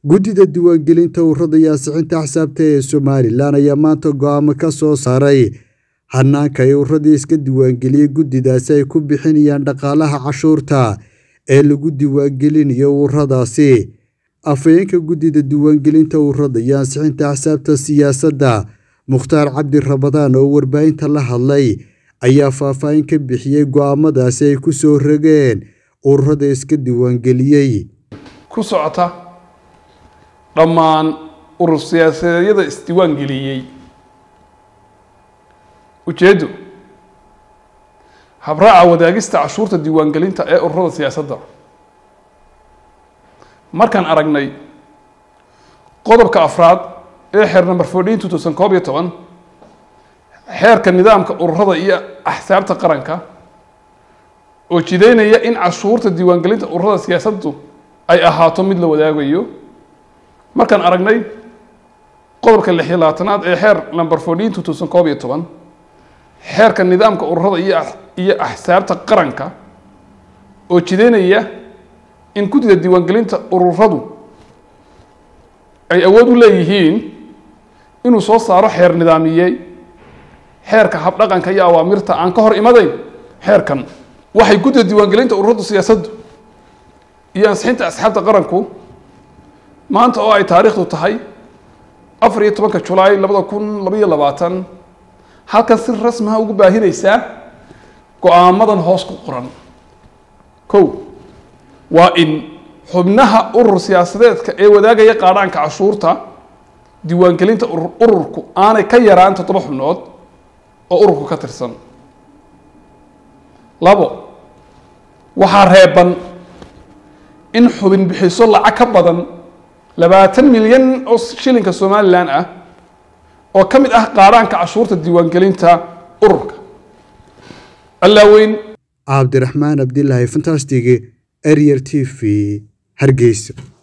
guddida diiwaangelinta ururada iyo ansixinta axsaabta ee somalilan ayaa maanta go-aamo ka soo saaray hanaanka ay ururadii iska diiwaangeliyey guddidaasi ay ku bixinayaan dhaqaalaha cashuurta ee lagu diiwaangelinayo ururadaasi afhayeenka guddida diiwaangelinta ururada iyo ansixinta axsaabta siyaasadda mukhtaar cabdi rabadaan oo warbaahinta la hadlay ayaa faahfaahin ka bixiyey go-aamadaasi ay ku soo rogeen ururada iska diiwaangeliyey ku socota dhammaan urur siyaasadeedyada isdiiwaan geliyey ujeeddu habraaca wadaagista cashuurta diiwaangelinta ee ururada siyaasadda markaan aragnay qodobka afraad ee xeer number fourteen two thousand koob iyo toban xeerka nidaamka ururada iyo axsaabta qaranka oo jideynaya in cashuurta diiwaangelinta ururada siyaasaddu ay ahaato mid la wadaagayo markaan aragnay qodobka lix iyo labaatanaad ee xeer number fourteen two thousand koob iyo toban xeerka nidaamka ururada iyo iyo axsaabta qaranka oo jideynaya in guddida diiwaangelinta ururadu ay awood u leeyihiin inuu soo saaro xeer nidaamiyey xeerka habdhaqanka iyo awaamirta aan ka hor imadayn xeerkan waxay guddida diiwaangelinta ururada siyaasaddu iyo ansixinta asxaabta qaranku maanta oo ay taariikhdu tahay afar iyo tobanka julaay labada kun labaiyo labaatan halkan si rasmiha ugu baahinaysaa go-aamadan hoos ku qoran kow waa in xubnaha urur siyaasadeedka ee wadaagaya qaadhaanka cashuurta diiwaangelinta ururku aanay ka yaraan toddoba xubnood oo ururku ka tirsan labo waxaa reeban in xubin bixiso lacag ka badan labaatan milyan oo shilinka somalilan ah oo ka mid ah qaadhaanka cashuurta diiwaangelinta ururka allaaweyn cabdiraxmaan abdilaahi fantastig arier t v hargeysa